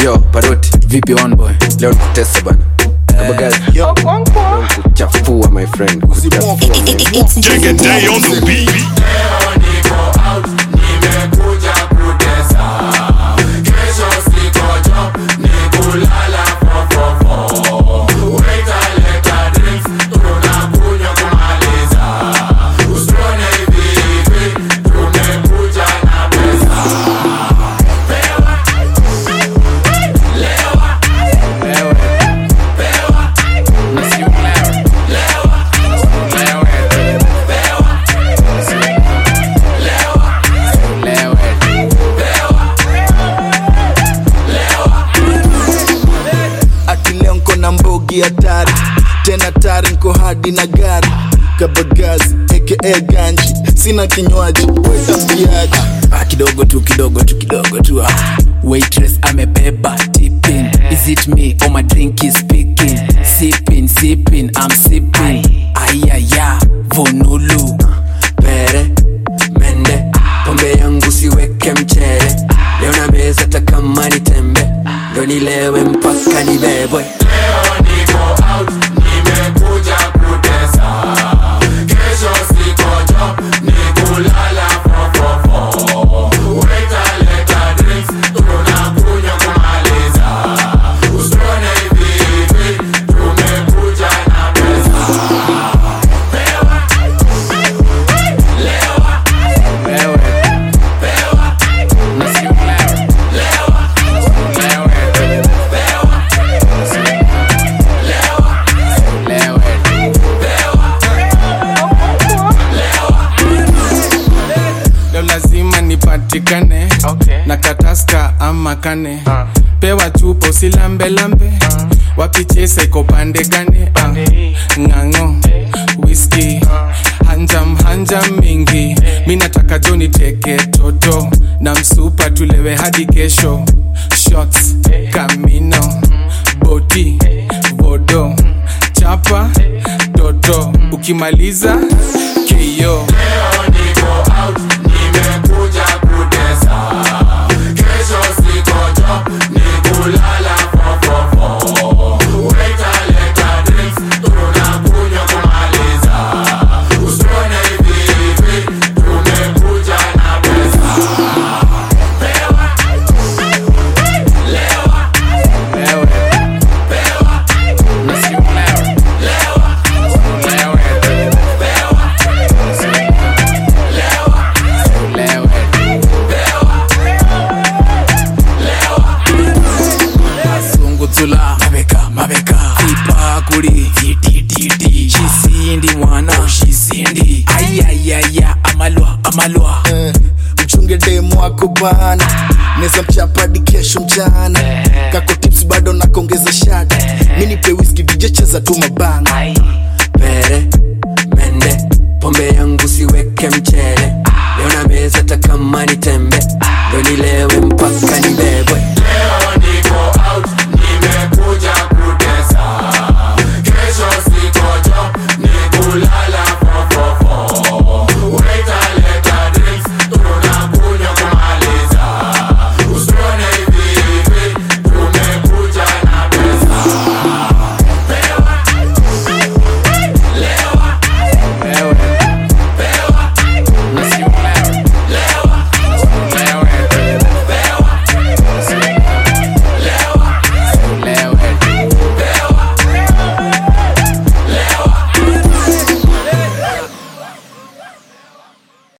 yo paroti vipi on boy leo nikutesa bana kabagazi leo kuchafua my friend kuchafua Take a day on the beat. ati leo nko na mbogi hatari tena tari nko hadi na gari kabagazi aka ganji sina kinywaji wetambiaji ah, kidogo tu kidogo tu kidogo tu ah. waitress amebeba tipping is it me or my drink is speaking sipping sipping i'm sipping ayaya vonulu pere mende pombe yangu siweke mchele leo na meza hata kama ni tembe ndo nilewe mpaka nibebwe leo lazima nipatikane okay. na kataska ama kane uh. pewa chupo silambelambe uh. wapichesa iko pande gane uh. ng'ang'o whisky uh. hanjam hanjam mingi mi nataka jo niteke toto na msupa tulewe hadi kesho shots kamino boti vodo chapa toto ukimaliza keyo sunguzula mabeka mabeka ipakuli titititi shisindi mwana shisindi ayayaya amalwa amalwa Eh, mchunge demu wako bana neza mchapadi kesho mchana kako tips bado nakongeza shada minipe whisky dj cheza tu mabanga pere mende pombe yangu siweke mchele leo na meza hata kama ni tembe ndo nilewe